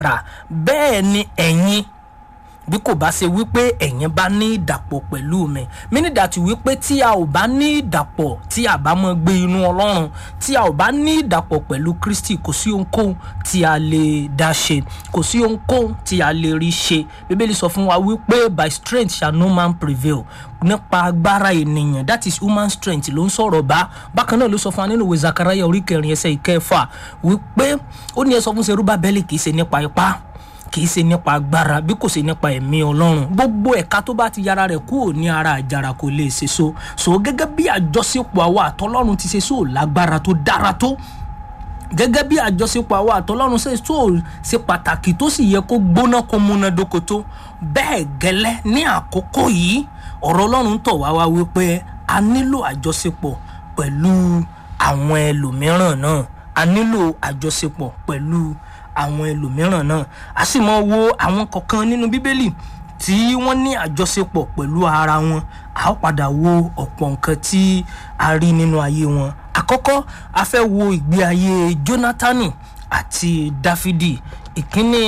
rà bẹ́ẹ̀ ni ẹ̀yin bí kò bá ṣe wípé ẹ̀yin bá ní ìdàpọ̀ pẹ̀lú mi mínìdàtí wípé tí a ò bá ní ìdàpọ̀ tí a bá mọ gbé inú ọlọ́run tí a ò bá ní ìdàpọ̀ pẹ̀lú kristi kò sí ohunkóhun tí a lè dá ṣe kò sí ohunkóhun tí a lè rí ṣe bíbélì sọ fún wa wípé by strength shall no man prevail nípa agbára ènìyàn that is human strength ló ń sọ̀rọ̀ bá bákan náà ló sọ fún wa nínú ìwé zakaraya orí kẹrin ẹsẹ̀ ìkẹfà wípé ó ní ẹ sọ fún serúbábẹ́lì kì í ṣe nípa ipá kì í ṣe nípa agbára bí kò ṣe nípa ẹ̀mí ọlọ́run gbogbo ẹ̀ka tó bá ti yára rẹ̀ kúrò ní ara àjàrà kò lè ṣe so so gẹ́gẹ́ bí àjọṣepọ̀ àwa àtọlọ́run ti ṣe so lágbára tó dára tó gẹ́gẹ́ bí àjọṣepọ̀ àwa àtọlọ́run ṣe so ṣe pàtàkì tó sì yẹ kó gbóná kó múnádóko tó bẹ́ẹ̀ gẹ́lẹ́ ní àkókò yìí ọ̀rọ̀ ọlọ́run tọ̀ wá wá wípé a nílò àjọṣepọ̀ pẹ̀lú àwọn ẹlòmíràn náà a nílò àjọṣepọ̀ pẹ̀lú àwọn ẹlòmíràn náà a sì mọ wo àwọn kọ̀ọ̀kan nínú bíbélì tí wọ́n ní àjọṣepọ̀ pẹ̀lú ara wọn a ó padà wo ọ̀pọ̀ nǹkan tí a rí nínú ayé wọn àkọ́kọ́ a fẹ́ wo ìgbé ayé jónátánì àti dáfídì ìkíní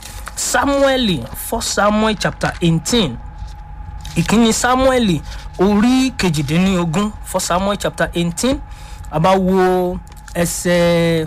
samuel for samuel chapter eighteen ìkíní samuel orí kejìdínlógún for samuel chapter eighteen a bá wo ẹsẹ̀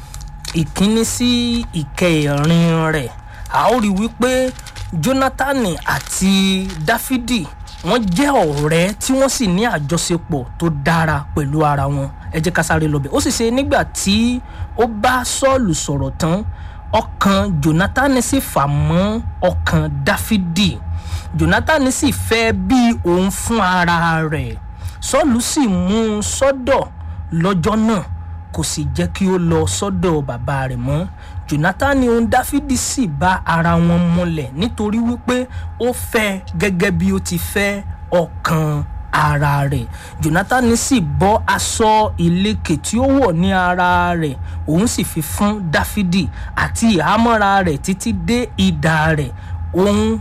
ìkíní sí ìkẹrin rẹ̀ a ó rí wípé jonathan àti dáfídì wọ́n jẹ́ ọ̀rẹ́ tí wọ́n sì ní àjọṣepọ̀ tó dára pẹ̀lú ara wọn ẹ jẹ́ ká sáré lọ bẹ̀ ó sì ṣe nígbà tí ó bá sọ́ọ̀lù sọ̀rọ̀ tán ọkàn jonathan sì fà mọ́ ọkàn dáfídì jonathan sì fẹ́ bí òun fún ara rẹ̀ sọ́ọ̀lù sì mú un sọ́dọ̀ lọ́jọ́ náà kò sì jẹ́ kí ó lọ sọ́dọ̀ bàbá rẹ̀ mọ́ jonathan ohun dáfídì sì bá ara wọn múlẹ̀ nítorí wípé ó fẹ́ gẹ́gẹ́ bí ó ti fẹ́ ọkàn ara rẹ̀ jonathan sì bọ́ aṣọ ìlekè tí ó wọ̀ ní ara rẹ̀ òun sì fi fún dáfídì àti ìhámọ́ra rẹ̀ títí dé ìdá rẹ̀ ohun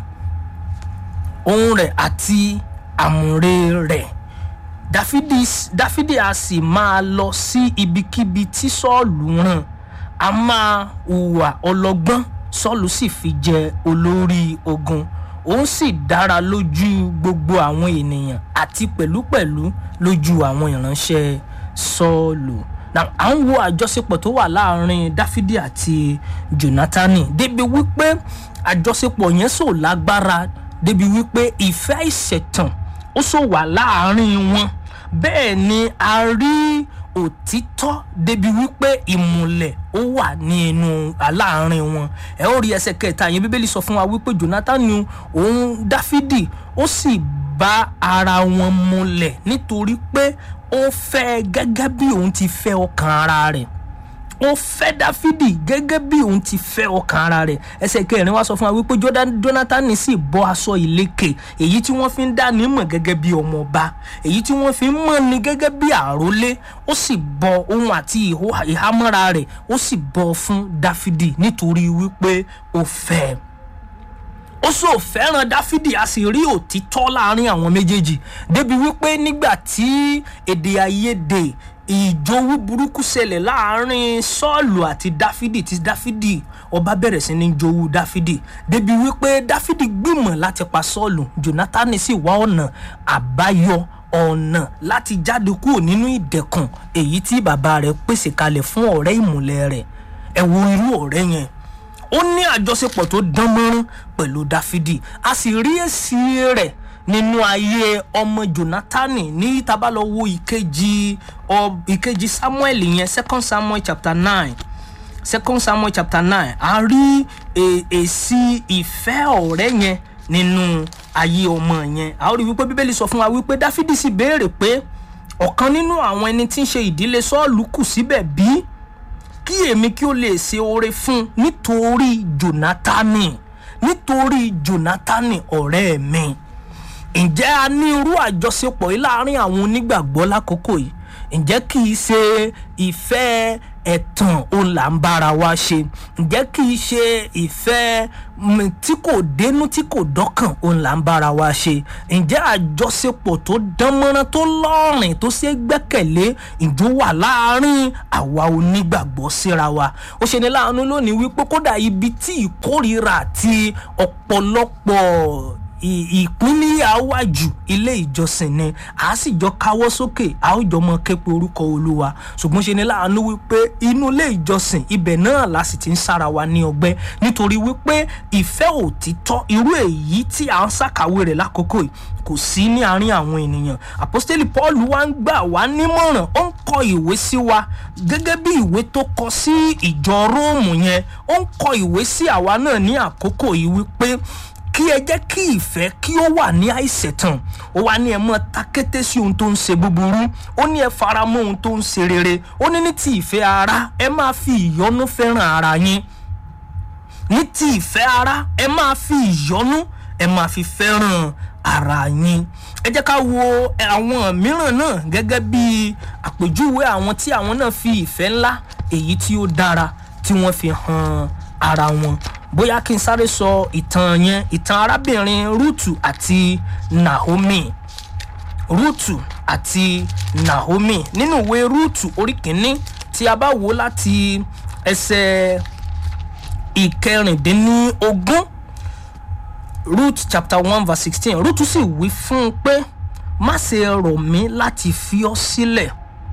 ohun rẹ̀ àti àmùrè rẹ̀ dáfídì dáfídì a sì máa lọ sí ibikíbi tí sọ́ọ̀lù rán a máa hùwà ọlọ́gbọ́n sọ́ọ̀lù sì fi jẹ olórí ogun òun sì dára lójú gbogbo àwọn ènìyàn àti pẹ̀lúpẹ̀lú lójú àwọn ìránṣẹ́ sọ́ọ̀lù à ń wo àjọṣepọ̀ tó wà láàrin dáfídì àti jonathan débi wípé àjọṣepọ̀ yẹn sò lágbára débi wípé ìfẹ́ ìṣẹ̀tàn ó sọ wà láàrin wọn bẹ́ẹ̀ ni a rí òtítọ́ débi wípé ìmùlẹ̀ ó wà ní inú aláàárín wọn ẹ ó rí ẹsẹ̀ kẹta yẹn bíbélì sọ fún wa wípé jonathan òun dáfídì ó sì bá ara wọn múlẹ̀ nítorí pé ó fẹ́ gẹ́gẹ́ bí òun ti fẹ́ ọkàn ara rẹ̀ ó fẹ́ dáfídì gẹ́gẹ́ bí òun ti fẹ́ ọkàn ara rẹ̀ ẹsẹ̀ kẹrin wá sọ fún wa wípé jonathan sì bọ́ aṣọ ìlekè èyí tí wọ́n fi ń dá ní mọ̀ gẹ́gẹ́ bí ọmọ ọba èyí tí wọ́n fi ń mọ̀ ní gẹ́gẹ́ bí àrólé ó sì bọ ohun àti ìhámọ́ra rẹ̀ ó sì bọ fún dáfídì nítorí wípé ó fẹ́ ẹ ó sọ fẹ́ràn dáfídì a sì rí òtítọ́ láàrin àwọn méjèèjì débi wípé nígbà tí èdè àìyedè ìjowú burúkú ṣẹlẹ̀ láàrin sọ́ọ̀lù àti dáfídì tí dáfídì ọba bẹ̀rẹ̀ sí ní jowú dáfídì débi wípé dáfídì gbìmọ̀ láti pa sọ́ọ̀lù jonathan sì wá ọ̀nà àbáyọ ọ̀nà láti jáde kúrò nínú ìdẹ̀kùn èyí tí bàbá rẹ̀ pèsè kalẹ̀ fún ọ̀rẹ́ ìmùlẹ̀ rẹ̀ ẹ wo irú ọ̀rẹ́ yẹn ó ní àjọṣepọ̀ tó dán mọ́rán pẹ̀lú dáfídì a sì rí èsì rẹ̀ nínú ayé ọmọ jonathan ní tabalọ́wọ́ ìkejì ìkejì samuel yẹn second samuel chapter nine second samuel chapter nine a rí èsì ìfẹ́ ọ̀rẹ́ yẹn nínú ayé ọmọ yẹn a ó rí wípé bíbélì sọ fún wa wípé dáfídì sì béèrè pé ọ̀kan nínú àwọn ẹni tí ń ṣe ìdílé sọ́ọ̀lù kù síbẹ̀ bí kí èmi kí ó lè ṣe oore fún nítorí jonathan nítorí jonathan ọ̀rẹ́ mi ǹjẹ́ a ní irú àjọṣepọ̀ yìí láàrin àwọn onígbàgbọ́ lákòókò yìí ǹjẹ́ kì í ṣe ìfẹ́ ẹ̀tàn òun là ń bára wa ṣe ǹjẹ́ kì í ṣe ìfẹ́ mm, tí kò dénú tí kò dọ́kàn òun là ń bára wa ṣe ǹjẹ́ àjọṣepọ̀ tó dánmọ́rán tó lọ́rìn tó ṣe é gbẹ́kẹ̀lé ìjó wà láàárín àwa onígbàgbọ́ síra wa ó ṣe ní láàánú lónìí wípé kódà ibi tí ìkórìíra àti ọ̀pọ̀lọpọ̀ ì- ìpínlẹ̀ àwájú ilé ìjọsìn ni a sì jọ káwọ́ sókè a ó jọ mọ képe orúkọ olúwa ṣùgbọ́n ṣe ni láàánú wípé inú ilé ìjọsìn ibẹ̀ náà la sì ti ń sára wa ní ọgbẹ́ nítorí wípé ìfẹ́ òtítọ́ irú èyí tí à ń ṣàkàwé rẹ̀ lákòókò yìí kò sí ní àárín àwọn ènìyàn àpọ́stélì paul wa ń gbà wá nímọ̀ràn ó ń kọ ìwé sí wa gẹ́gẹ́ bí ìwé tó kọ sí ìjọ róòmù yẹn ó ń kọ ìwé sí àwa náà ní àkókò yìí wípé kí ẹ jẹ́ kí ìfẹ́ kí ó wà ní àìṣẹ̀tàn ó wá ní ẹ mọ́ ta kété sí ohun tó ń ṣe búburú ó ní ẹ fara mọ́ ohun tó ń ṣe rere ó ní ní ti ìfẹ́ ara ẹ máa fi ìyọ́nú fẹ́ràn ara yín ní ti ìfẹ́ ara ẹ máa fi ìyọ́nú ẹ máa fi fẹ́ràn ara yín ẹ jẹ́ ká wo àwọn mìíràn náà gẹ́gẹ́ bí àpèjúwe àwọn tí àwọn náà fi ìfẹ́ ńlá èyí tí ó dára tí wọ́n fi hàn ara wọn bóyá kí n sáré sọ ìtàn yẹn ìtàn arábìnrin rúùtù àti naomi rúùtù àti naomi nínú ìwé rúùtù orí kìíní tí a bá wò láti ẹsẹ̀ ìkẹrìndínlógún ruth chapter one verse sixteen ruth sì wí fún un pé má ṣe rọ̀ mí láti fi ọ́ sílẹ̀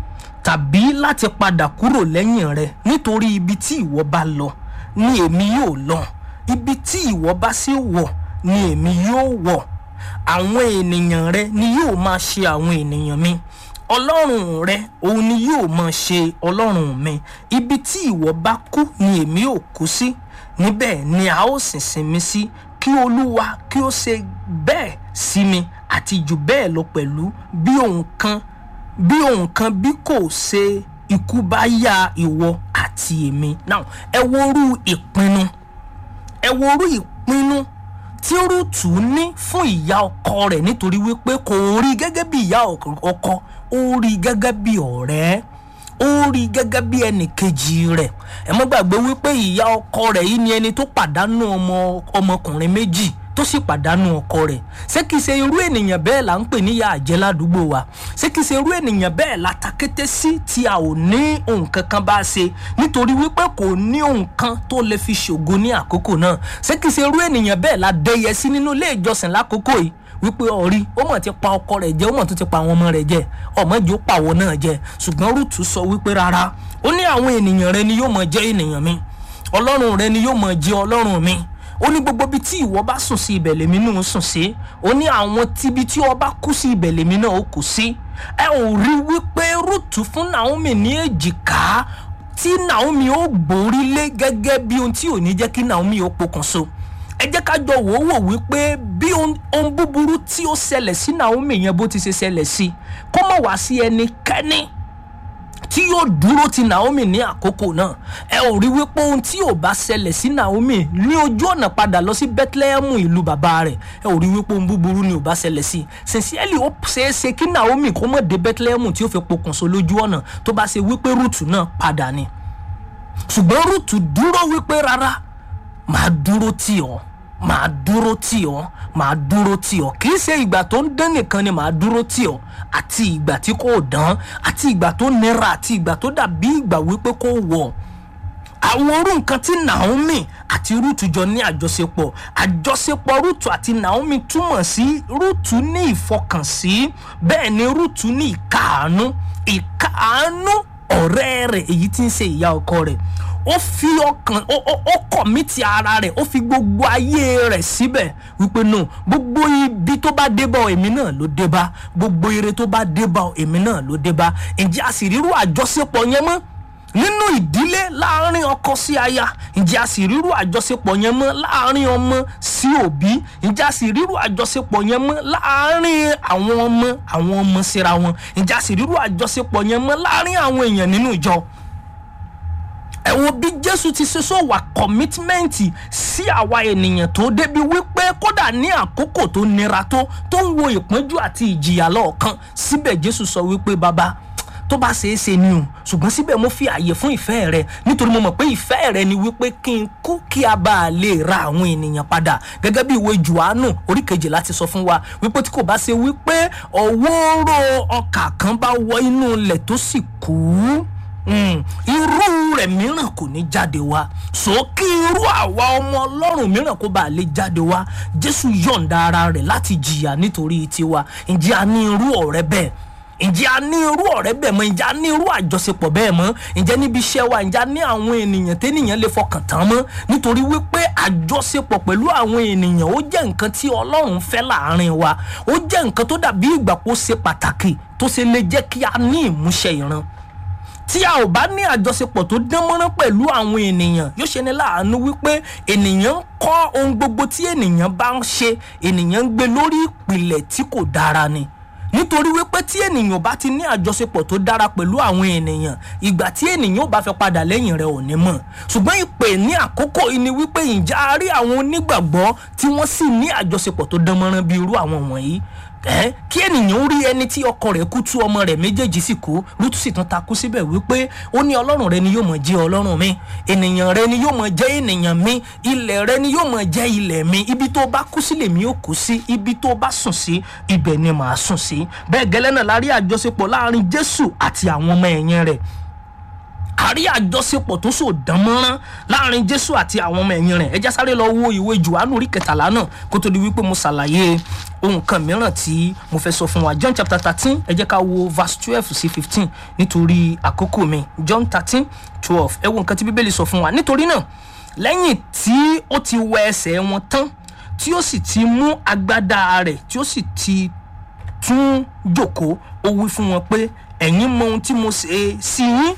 tàbí láti padà kúrò lẹ́yìn rẹ nítorí ibi tí ìwọ bá lọ ni èmi yóò lọ ibi tí ìwọ bá sì wọ̀ ni èmi yóò wọ̀ àwọn ènìyàn rẹ ni yóò máa ṣe àwọn ènìyàn mi ọlọ́run rẹ òun ni yóò máa ṣe ọlọ́run mi ibi tí ìwọ bá kú ni èmi yóò kú sí níbẹ̀ ni a ó sì sinmi sí kí olúwa kí ó ṣe bẹ́ẹ̀ sí mi àti jù bẹ́ẹ̀ lọ pẹ̀lú bí òun kan bí òun kan bí kò ṣe ikú bá yá ìwọ àti èmi now ẹ worú ìpinnu ẹ worú ìpinnu tí rúùtù ní fún ìyá ọkọ rẹ̀ nítorí wípé kò rí gẹ́gẹ́ bí ìyá ọkọ ó rí gẹ́gẹ́ bí ọ̀rẹ́ ó rí gẹ́gẹ́ bí ẹnì kejì rẹ̀ ẹ mọ́ gbàgbé wípé ìyá ọkọ rẹ̀ yìí ni ẹni tó pàdánù ọmọ ọmọkùnrin méjì tó sì pàdánù ọkọ rẹ̀ ṣé kìí ṣe irú ènìyàn bẹ́ẹ̀ là ń pè níyà àjẹ́ ládùúgbò wa ṣé kìí ṣe irú ènìyàn bẹ́ẹ̀ la ta kété sí tí a ò ní ohun kankan bá ṣe nítorí wípé kò ní ohun kan tó lè fi ṣògo ní àkókò náà ṣé kìí ṣe irú ènìyàn bẹ́ẹ̀ la dẹyẹ sí nínú ilé ìjọsìn lákòókò yìí wípé ọ̀rí ó mọ̀ ti pa ọkọ rẹ̀ jẹ́ ó mọ̀ tó ti pa àwọn ọmọ rẹ̀ jẹ́ ọmọ ìjó pàwọ́ náà jẹ́ ṣùgbọ́n rúùtù sọ wípé rárá ó ní àwọn ènìyàn rẹ ni yóò mọ̀ jẹ́ ènìyàn mi ọlọ́run rẹ ni yóò mọ̀ jẹ́ ọlọ́run mi ó ní gbogbo ibi tí ìwọ bá sùn sí ibẹ̀ lèmi náà sùn sí ó ní àwọn tíbi tí ọba kú sí ibẹ̀ lèmi náà ó kù sí ẹ ò rí wípé rúùtù fún naomi ní èjìká tí naomi ó gbórí lé gẹ́gẹ́ bí ohun tí ò ní jẹ́ kí naomi ó pokùnso ẹ jẹ́ ká jọ wò ó wò wípé bí ohun búburú tí ó ṣẹlẹ̀ sí naomi yẹn bó ti ṣe ṣẹlẹ̀ sí kó mọ̀ wá sí ẹnikẹ́ni tí yóò dúró ti naomi ní àkókò náà ẹ ò rí wípé ohun tí ò bá ṣẹlẹ̀ sí naomi ní ojú ọ̀nà padà lọ sí bethlehem ìlú bàbá rẹ̀ ẹ ò rí wípé ohun búburú ni ò bá ṣẹlẹ̀ sí sincerely ó ṣeé ṣe kí naomi kó mọ̀ dé bethlehem tí ó fi pokùnso lójú ọ̀nà tó bá ṣe wípé rúùtù náà padà ni ṣùgbọ́n rúùtù dúró wípé rárá màá dúró tì ọ́ màá dúró tì ọ́ màá dúró tì ọ́ kì í ṣe ìgbà tó ń dán nìkan ni màá dúró tì ọ́ àti ìgbà tí kò dán àti ìgbà tó nira àti ìgbà tó dàbí ìgbà wípé kò wọ̀ àwọn orú nǹkan tí naomi àti rúùtù jọ ní àjọṣepọ̀ àjọṣepọ̀ rúùtù àti naomi túmọ̀ sí rúùtù ní ìfọkànsí bẹ́ẹ̀ ni rúùtù ní ìkáàánú ìkáàánú ọ̀rẹ́ rẹ̀ èyí tí ń ṣe ìyá ọkọ rẹ̀ ó fi ọkàn ó kọ̀mítì ara rẹ̀ ó fi gbogbo ayé rẹ̀ síbẹ̀ wípé no gbogbo ibi tó bá dé bá ọ èmi náà ló dé bá gbogbo ire tó bá dé bá ọ èmi náà ló dé bá ǹjẹ́ a sì rírú àjọṣepọ̀ yẹn mọ́ nínú ìdílé láàrin ọkọ sí aya ǹjẹ́ a sì rírú àjọṣepọ̀ yẹn mọ́ láàrin ọmọ sí òbí ǹjẹ́ a sì rírú àjọṣepọ̀ yẹn mọ́ láàrin àwọn ọmọ àwọn ọmọ síra wọn ǹjẹ́ a sì rírú àjọṣepọ̀ yẹn mọ́ láàrin àwọn èèyàn nínú ìjọ ẹ wo bí jésù ti ṣe sọ wà kọmítímẹ́ǹtì sí àwa ènìyàn tó débi wípé kódà ní àkókò tó nira tó tó ń wo ìpọ́njú àti ìjìyà lọ́ọ̀kan síbẹ̀ jésù sọ wípé bàbá tó bá ṣeé ṣe ni o ṣùgbọ́n síbẹ̀ mo fi àyè fún ìfẹ́ rẹ nítorí mo mọ̀ pé ìfẹ́ rẹ ni wípé kí n kú kí a bá a lè ra àwọn ènìyàn padà gẹ́gẹ́ bí ìwé Jòhánù orí kejìlá ti sọ fún wa wípé tí kò bá ṣe wípé ọ̀wọ́rọ̀ ọkà kan bá wọ inú ilẹ̀ tó sì kú Mm, irú rẹ̀ mìíràn kò ní jáde wá sókè irú àwa ọmọ ọlọ́run mìíràn kó bá lè jáde wá jésù yọ̀ǹda ara rẹ̀ láti jìyà nítorí tiwa ǹjẹ́ a ní irú ọ̀rẹ́ bẹ́ẹ̀ ǹjẹ́ a ní irú ọ̀rẹ́ bẹ́ẹ̀ mọ́ ǹjẹ́ a ní irú àjọṣepọ̀ bẹ́ẹ̀ mọ́ ǹjẹ́ níbi iṣẹ́ wa ǹjẹ́ a ní àwọn ènìyàn tẹ́nìyàn lè fọkàn tán mọ́ nítorí wípé àjọṣepọ̀ pẹ̀lú àwọn ènìyàn ó jẹ́ nǹkan tí ọlọ́run fẹ́ láàrin wa ó jẹ́ nǹkan tó dàbí ìgbà kó ṣe pàtàkì tó ṣe lè jẹ́ kí a ní ìmúṣẹ ìran tí a ò bá ní àjọṣepọ̀ tó dán mọ́rán pẹ̀lú àwọn ènìyàn yóò ṣe ní láàánú wípé ènìyàn ń kọ́ ohun gbogbo tí ènìyàn bá ń ṣe ènìyàn ń gbé lórí ìpìlẹ̀ tí kò dára ni nítorí wípé tí ènìyàn bá ti ní àjọṣepọ̀ tó dára pẹ̀lú àwọn ènìyàn ìgbà tí ènìyàn bá fẹ́ padà lẹ́yìn rẹ̀ ò ní mọ̀ ṣùgbọ́n ìpè ní àkókò yìí ni wípé ìjà a rí àwọn onígbàgbọ́ tí wọ́n sì ní àjọṣepọ̀ tó dán mọ́rán bí irú àwọn wọ̀nyí ẹ kí ènìyàn ó rí ẹni tí ọkọ rẹ̀ kú tú ọmọ rẹ̀ méjèèjì sì kú lútú sì tún takú síbẹ̀ wípé ó ní ọlọ́run rẹ ni yóò mọ̀ jẹ́ ọlọ́run mi ènìyàn rẹ ni yóò mọ̀ jẹ́ ènìyàn mi ilẹ̀ rẹ ni yóò mọ̀ jẹ́ ilẹ̀ mi ibi tó bá kú sí lèmi ó kú sí ibi tó bá sùn sí ibẹ̀ ni màá sùn sí bẹ́ẹ̀ gẹ́lẹ́ náà la rí àjọṣepọ̀ láàrin jésù àti àwọn ọmọ ẹ̀yìn rẹ̀ àrí àjọṣepọ̀ tó so dánmọ́rán láàrin jésù àti àwọn ọmọ ẹ̀yìn rẹ̀ ẹ já sáré lọ wo ìwé johannu orí kẹtàlá náà kó tó di wípé mo ṣàlàyé ohun kan mìíràn tí mo fẹ́ sọ fún wa john chapter thirteen ẹ jẹ́ ká wo verse twelve sí fifteen nítorí àkókò mi john thirteen twelve ẹ wo nǹkan tí bíbélì sọ fún wa nítorí náà lẹ́yìn tí ó ti wẹ ẹsẹ̀ wọn tán tí ó sì ti mú agbádá rẹ̀ tí ó sì ti tún jókòó ó wí fún wọn pé ẹ̀yin mọ ohun tí mo ṣe sí yín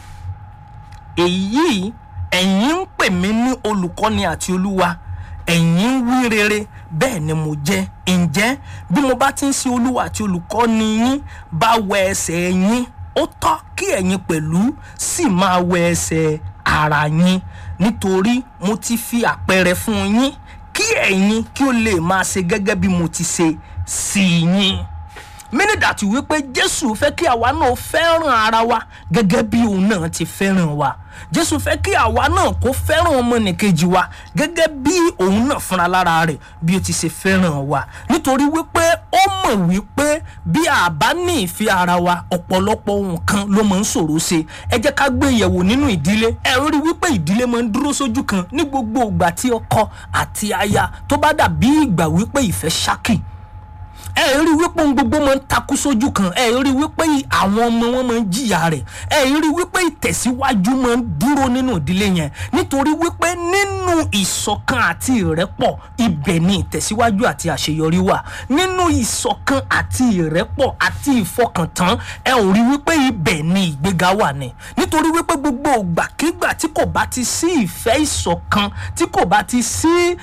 èyí ẹ̀yin ń pè mí ní olùkọ́ni àti olúwa ẹ̀yin ń wí rere bẹ́ẹ̀ ni mo jẹ́ ǹjẹ́ bí mo bá ti ń ṣe olúwa àti olùkọ́ni yín bá wẹ ẹsẹ̀ yín ó tọ́ kí ẹ̀yin pẹ̀lú sì máa wẹ ẹsẹ̀ ara yín nítorí mo ti fi àpẹẹrẹ fún yín kí ẹ̀yin kí ó lè máa ṣe gẹ́gẹ́ bí mo ti ṣe sí yín mínìdàtí wípé jésù fẹ́ kí àwa náà fẹ́ràn ara wa gẹ́gẹ́ bí òun náà ti fẹ́ràn wa jésù fẹ́ kí àwa náà kó fẹ́ràn ọmọnìkejì wa gẹ́gẹ́ bí òun náà fúnra lára rẹ̀ bí ó ti ṣe fẹ́ràn wa nítorí wípé ó mọ̀ wípé bí a bá ní ìfẹ́ ara wa ọ̀pọ̀lọpọ̀ nǹkan ló máa ń ṣòro ṣe ẹ jẹ́ ká gbé yẹ̀wò nínú ìdílé ẹ rí wípé ìdílé máa ń dúró sójú kan ní gbogbo ìgbà tí ọkọ àti aya tó bá dàbí ìgbà wípé ìfẹ́ ṣákì ẹ rí wípé ohun gbogbo máa ń takú sójú kan ẹ rí wípé àwọn ọmọ wọn máa ń jìyà rẹ̀ ẹ rí wípé ìtẹ̀síwájú máa ń dúró nínú ìdílé yẹn nítorí wípé nínú ìṣọ̀kan àti ìrẹ́pọ̀ ibẹ̀ ni ìtẹ̀síwájú àti àṣeyọrí wà nínú ìṣọ̀kan àti ìrẹ́pọ̀ àti ìfọkàntán ẹ ò rí wípé ibẹ̀ ni ìgbéga wà ní nítorí wípé gbogbo ìgbàkigbà tí kò bá ti sí ìfẹ́ ìṣọ̀kan tí kò bá ti sí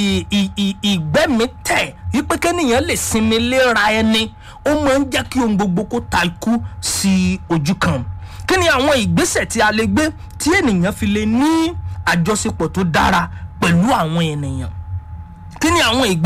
ìgbẹ́mítẹ̀ wípé kẹ́nìyàn lè sinmi léra ẹni ó máa ń jẹ́ kí ohun gbogbo kó ta ikú sí ojú kan kí ni àwọn ìgbésẹ̀ tí a lè gbé tí ènìyàn fi lè ní àjọṣepọ̀ tó dára pẹ̀lú àwọn ènìyàn kí ni àwọn ìgbésẹ̀